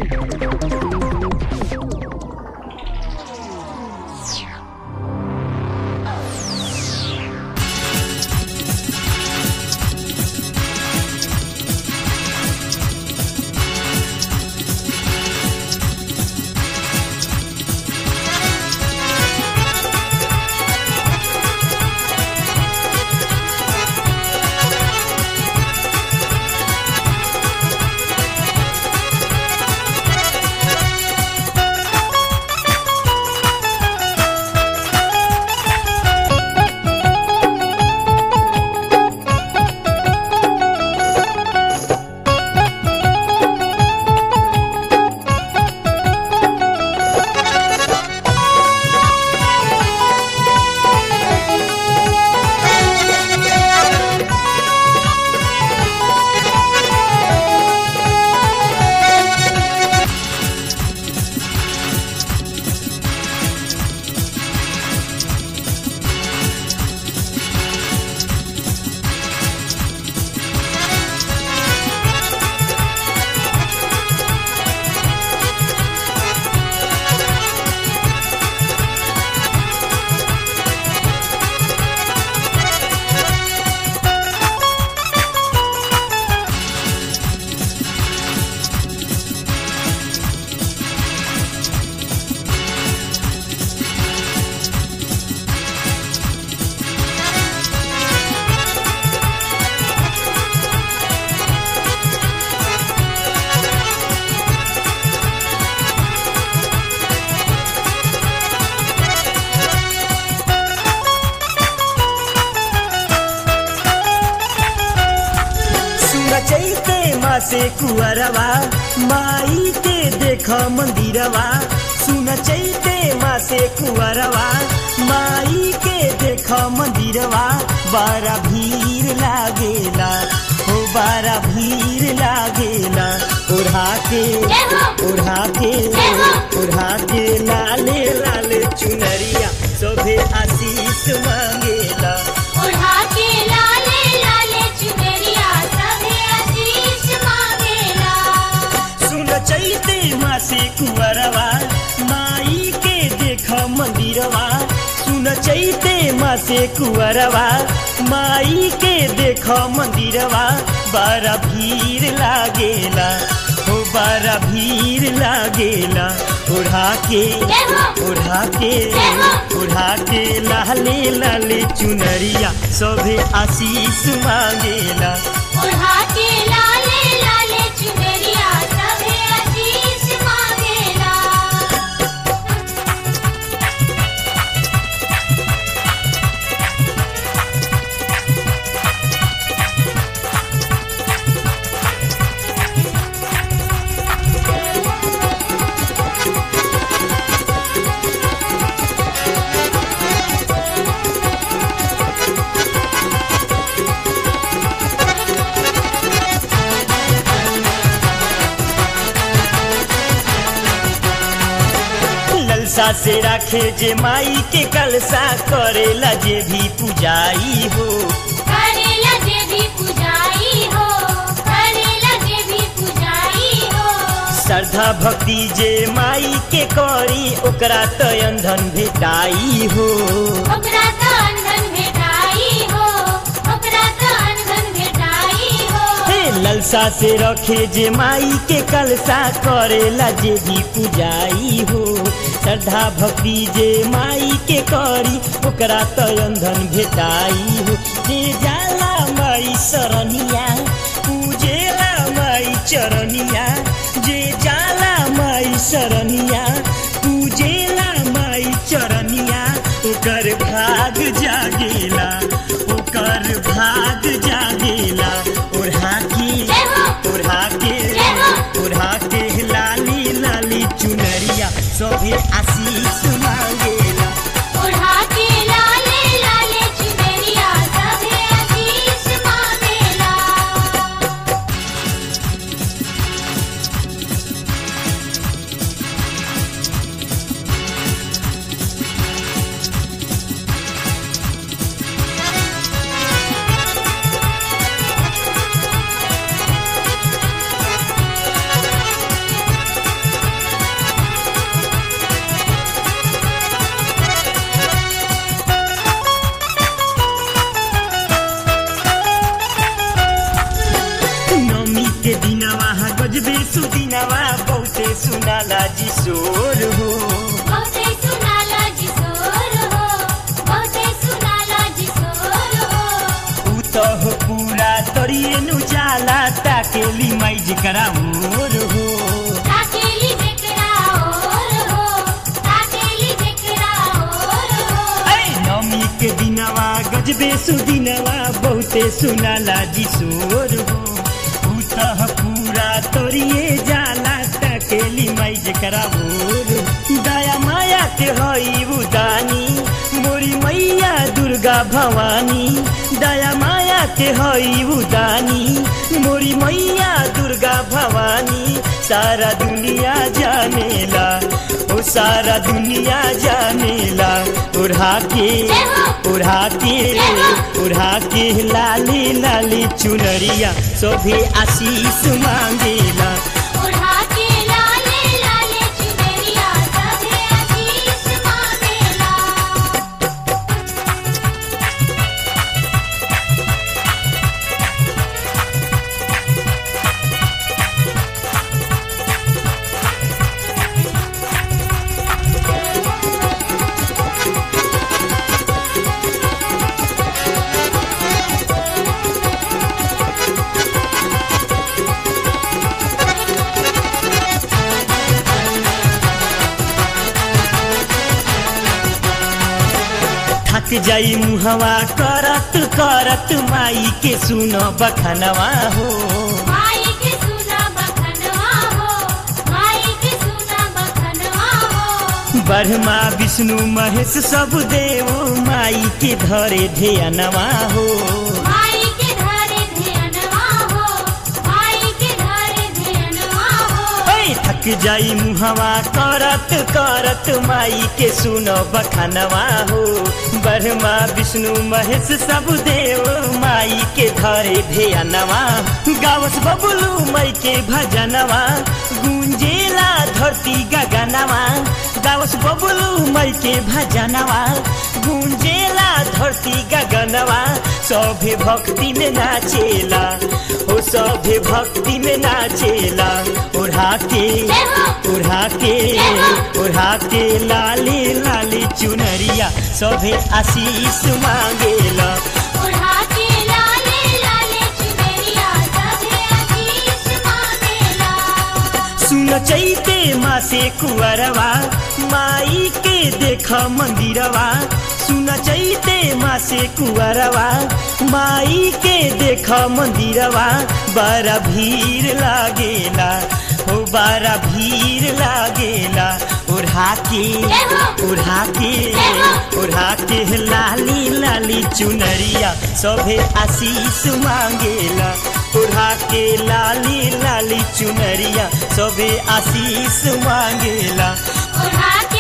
चैते माँ से कुअरवा माई के देख मंदिरवा सुन चैते माँ से कुअरवा माई के देख मंदिरवा बड़ा भीड़ लागेला हो बड़ा भीड़ लागेला ओढ़ा के ओढ़ा के ओढ़ा के लाले लाले चुनरिया सोभे आशीष मांगेला ओढ़ा के लाले लाले चुनरिया सभे आशीष मांगेला सुन चैते मासी कुंवरवा माई के देख मंदिरवा सुन चैते मासे कुंवरवा माई के देख मंदिरवा बड़ा भीड़ लागेला हो बड़ा भीड़ लागेला ओढ़ा के ओढ़ा के ओढ़ा के लाले लाले चुनरिया सभे आशीष मांगेला ओढ़ा के लाले लाले चुनरिया सभे आशीष मांगेला ललसा से राखे जे माई के कलसा करेला जे भी पूजाई हो करेला जे भी पूजाई हो करेला जे भी पूजाई हो श्रद्धा भक्ति जे माई के करी ओकरा तो अंधन भेटाई हो ओकरा त अंधन भेटाई हो ओकरा त अंधन भेटाई हो हे ललसा से रखे जे माई के कलसा करेला जे भी पूजाई हो श्रद्धा भक्ति जे माई के करी ओकरा तो अंधन भेटाई हो जे जाला माई सरनिया पूजेला माई चरनिया जे जाला माई सरनिया पूजेला माई चरनिया ओकर भाग जागेला ओकर भाग जागेला ओढ़ा के ओढ़ा के ओढ़ा के लाली लाली चुनरिया सभे आशीष मांगेला ओढ़ा के लाले लाले चुनरिया सभे आशीष मांगेला दिनवा बहुते सुनाला जी शोर हो बहुते सुनाला जी सोर हो बहुते सुनाला जी सोर हो ऊ तो हो पूरा तरिए नु जाला ताकेली माई जिकरा मोर हो ताकेली जेकरा और हो ताकेली जेकरा और हो ऐ नमी के दिनवा गजबे सुदिनवा बहुते सुनाला जी शोर हो ऊ तो हो पूरा तरिए जाला ताकेली माई जिकरा मोर हो। दया माया के हई उदानी मोरी मैया दुर्गा भवानी दया माया के हई उदानी मोरी मैया दुर्गा भवानी सारा दुनिया जानेला ओ सारा दुनिया जानेला उड़ा के उड़ा के उड़ा के लाली लाली चुनरिया सोभे आशीष मांगेला उड़ा के लाले लाले चुनरिया सभे आशीष मांगेला थक जाई मुहवा करत करत माई के सुन बखनवा हो माई के सुना बखनवा हो माई के सुना बखनवा हो ब्रह्मा विष्णु महेश सब देव माई के धरे ध्यानवा हो माई के धरे ध्यानवा हो माई के धरे ध्यानवा हो ऐ थक जाई मुहवा करत करत माई के सुन बखनवा हो ब्रह्मा विष्णु महेश सब देव माई के धरे ध्यानवा गावस बबुलू माई के भजनवा गुंजेला धरती गगनवा गावस बबुलू माई के भजनवा गुंजेला धरती गगनवा सभे भक्ति में नाचेला ओ सभे भक्ति में नाचेला उड़ा के उड़ा के उड़ा के लाली लाली चुनरिया सभे आशीष मांगेला उड़ा के लाले लाले चुनरिया सभे आशीष मांगेला सुन चैते माँ से कुंवरवा माई के देख मंदिरवा सुन चैते माँ से कुंवरवा माई के देख मंदिरवा बड़ा भीड़ लागेला हो बड़ा भीड़ लागेला उड़ा के उड़ा के उड़ा के लाली लाली चुनरिया सभे आशीष मांगेला उड़ा के लाली लाली चुनरिया सभे आशीष मांगेला उड़ा